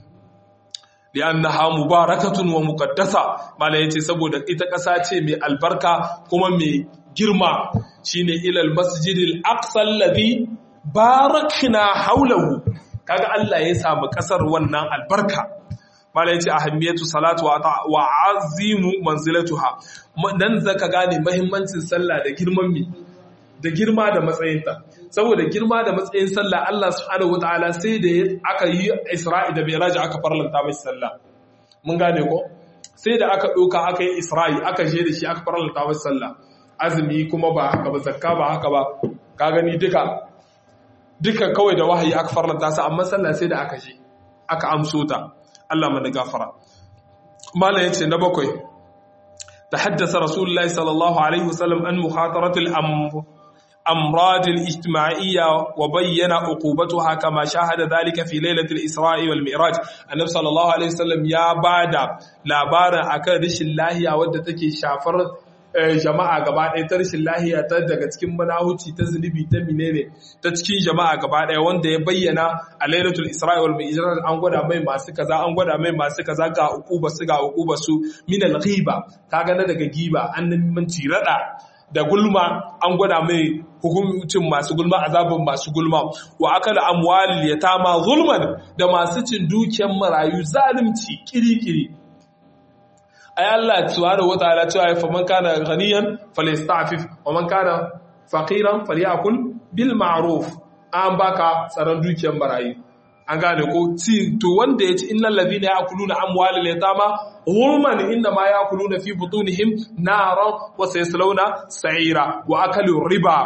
li'annaha mubarakatun wa muqaddasa mala yace saboda ita ƙasa ce mai albarka kuma mai girma shine ilal masjidil aqsa alladhi barakna hawlahu kaga Allah ya samu ƙasar wannan albarka malai ce ahammiyatu salatu wa azimu manzilatuha dan zaka gane muhimmancin sallah da girman mi da girma da matsayinta saboda girma da matsayin sallah Allah subhanahu wataala sai da aka yi Isra'i da Mi'raj aka farlanta mai sallah mun gane ko sai da aka doka aka yi Isra'i aka je da shi aka farlanta mai sallah azumi kuma ba haka ba zakka ba haka ba ka gani duka duka kawai da wahayi aka farlanta su amma sallah sai da aka je aka amso ta Allah mana gafara mala yace na bakwai tahaddasa rasulullahi sallallahu alaihi wasallam an mukhataratil amr أمراض الاجتماعية وبين عقوبتها كما شاهد ذلك في ليلة الإسراء والمعراج النبي صلى الله عليه وسلم يا بعد لابارا أكن رش الله يا ودى تكي شافر jama'a gaba ɗaya ta rashin lahiya ta daga cikin manahuci ta zunubi ta menene ta cikin jama'a gaba ɗaya wanda ya bayyana a lailatul isra'i wal mi'raj an gwada mai masu kaza an gwada mai masu kaza ga uquba su ga uquba su min al ghiba kaga na daga giba an nan rada da gulma an gwada mai hukuncin masu gulma azabin masu gulma wa akala amwalil yatama zulman da masu cin dukiyar marayu zalunci kiri-kiri ay Allah subhanahu wataala cewa fa man kana ghaniyan falyasta'fif wa man kana faqiran falyakul bil ma'ruf an baka tsaron dukiyar marayu an gane ko ci to wanda yace innal ladina ya'kuluna amwalal yatama hulman inna ma ya'kuluna fi butunihim naran wa sayaslawna sa'ira wa akalu riba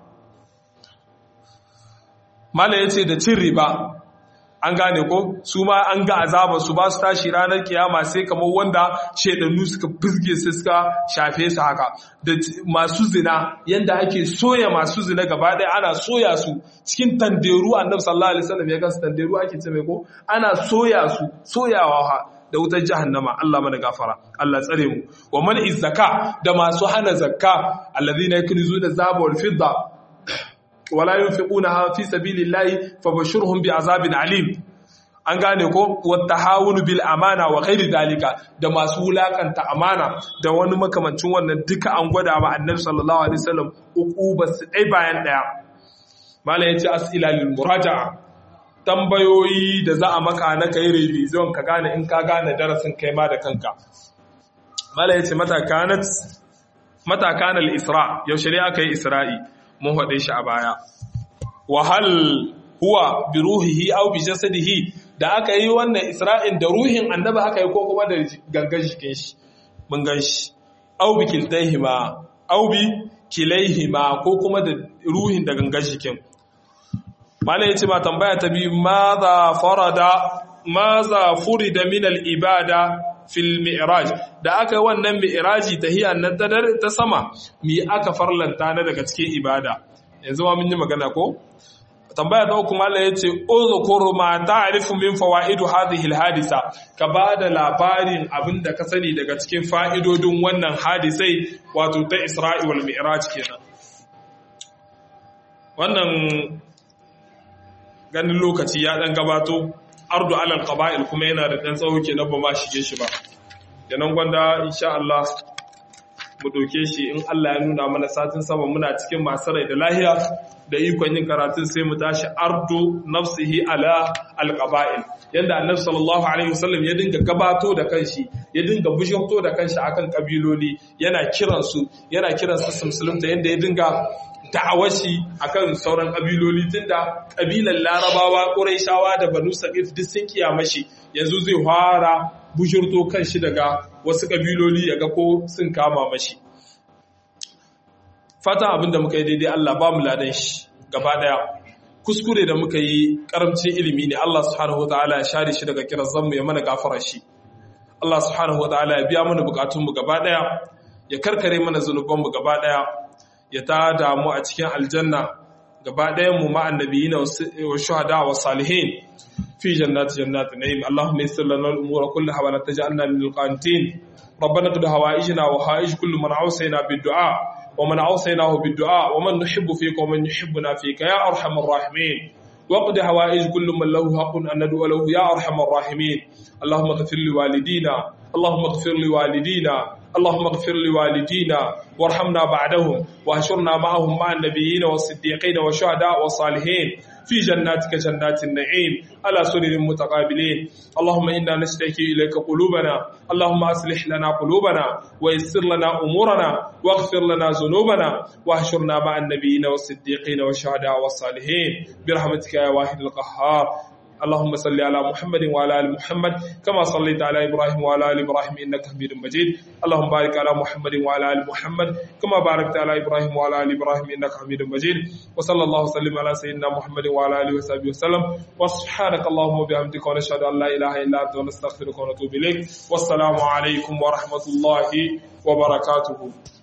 mala yace da cin riba an gane ko su ma an ga azaba su ba su tashi ranar kiyama sai kamar wanda shaidannu suka fizge su suka shafe su haka da masu zina yanda ake soya masu zina gaba ɗaya ana soya su cikin tanderu annabi sallallahu alaihi wasallam ya ga tanderu ake ce mai ko ana soya su soyawa ha da wutar jahannama Allah mana gafara Allah tsare mu wa man izzaka da masu hana zakka alladhina yaknizuna zaba wal fidda wala yunfiqunaha fi sabilillahi fabashshirhum bi'azabin alim an gane ko wattahawunu bil amana wa ghairi dalika da masu wulakanta amana da wani makamancin wannan duka an gwada ma annabi sallallahu alaihi wasallam uquba su dai bayan daya mala yace as'ila lil muraja'a tambayoyi da za a maka na kai revision ka gane in ka gane darasin kai ma da kanka mala yace mata kanat mata kanal isra yaushe ne aka yi isra'i mun faɗe shi a baya wahal huwa bi ruhihi aw bi jasadihi da aka yi wannan isra'in da ruhin annabi aka yi ko kuma da gangan jikin shi mun gan shi aw bi kiltaihima aw bi kilaihima ko kuma da ruhin da gangan jikin malai yace ma tambaya ta bi madha farada madha furida min al ibada fil mi'raj da aka yi wannan mi'raji tahiyan nan ta dare ta sama mi aka farlanta na daga cikin ibada yanzu ma mun yi magana ko tambaya ta uku mallan yace uzkur ma ta'rifu min fawaidu hadhihi alhadisa ka bada labarin abinda ka sani daga cikin fa'idodin wannan hadisai wato ta Isra'i wal Mi'raj kenan wannan ganin lokaci ya dan gabato ardu alal qaba'il kuma yana da dan tsawo kenan ba ma shige shi ba kenan gwanda insha Allah mu doke shi in Allah ya nuna mana satin sama muna cikin masu rai da lahiya da ikon yin karatun sai mu tashi ardu nafsihi ala alqaba'il yanda annabi sallallahu alaihi wasallam ya dinga gabato da kanshi ya dinga bujurto da kanshi akan kabiloli yana kiran su yana kiran su musulunta yanda ya dinga da'awashi akan sauran kabiloli tunda kabilan larabawa quraishawa da banu saqif duk sun kiyamashi yanzu zai fara bujurto kanshi daga wasu kabiloli yaga ko sun kama mashi fata abinda muka yi daidai Allah ba mu ladan shi gaba daya kuskure da muka yi karamcin ilimi ne Allah subhanahu wataala ya share shi daga kiran zanmu ya mana gafara shi Allah subhanahu wataala ya biya mana bukatun mu gaba daya ya karkare mana zanuban mu gaba daya ya ta damu a cikin aljanna gaba ɗayan mu ma annabiyina wa shuhada wa salihin fi jannati jannati na'im Allahumma yassir lana al-umura kullaha wa la taj'alna min al-qanitin ربنا قد هوائجنا وهائج كل من عوصينا بالدعاء ومن عوصيناه بالدعاء ومن نحب فيك ومن يحبنا فيك يا أرحم الراحمين وقد هوائج كل من له حق أن ندعو له يا أرحم الراحمين اللهم اغفر لوالدينا اللهم اغفر لوالدينا اللهم اغفر لوالدينا وارحمنا بعدهم واهشرنا معهم مع النبيين والصديقين والشهداء والصالحين في جناتك جنات النعيم على سرر متقابلين اللهم إنا نشتكي إليك قلوبنا اللهم أصلح لنا قلوبنا ويسر لنا أمورنا واغفر لنا ذنوبنا واهشرنا مع النبيين والصديقين والشهداء والصالحين برحمتك يا واحد القهار اللهم صل على محمد وعلى ال محمد كما صليت على ابراهيم وعلى ال ابراهيم انك حميد مجيد اللهم بارك على محمد وعلى ال محمد كما باركت على ابراهيم وعلى ال ابراهيم انك حميد مجيد وصلى الله وسلم على سيدنا محمد وعلى اله وصحبه وسلم وسبحانك اللهم وبحمدك ونشهد ان لا اله الا انت ونستغفرك ونتوب اليك والسلام عليكم ورحمه الله وبركاته